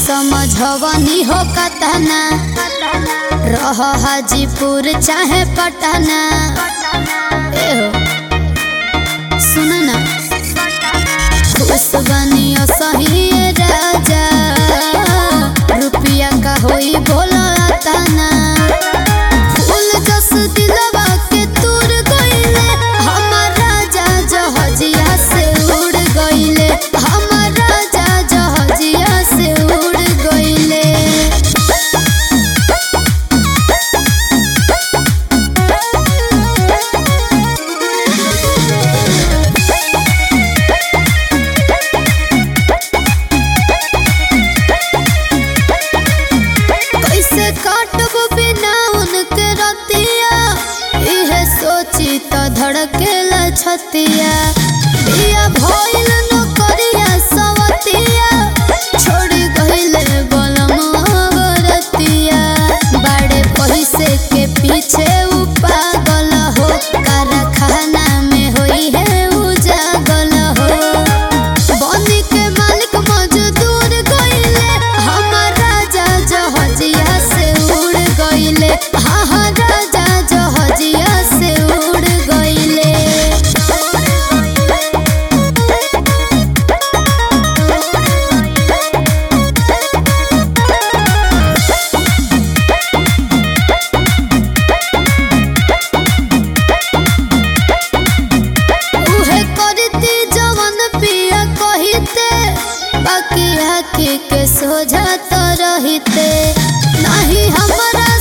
समझवनी हो कतना रह हाजीपुर चाहे पटना ए हो सुन ना खुश बनियो सही राजा रुपिया का होई बोला तना फूल जस दिलवा के तूर गइले हमर राजा जहजिया से उड़ गइले हमर राजा जहजिया से उड़ गइले कैसे काटबो बिना उनके रतिया इहे सोची तो धड़केला छतिया बिया भइल न करिया सवतिया छोड़ी गइले बलमवा बरतिया बड़े पैसे के पीछे उ पागल हो कारखाना में होई है उजागल हो बनी के मालिक मजदूर गइले हमर राजा जहजिया से उड़ गइले हाँ हाँ राजा जहजिया से उड़ गइले उहे करती जवन पिया कहिते बाकी आखी के सोझा तो रहिते नहीं हमरा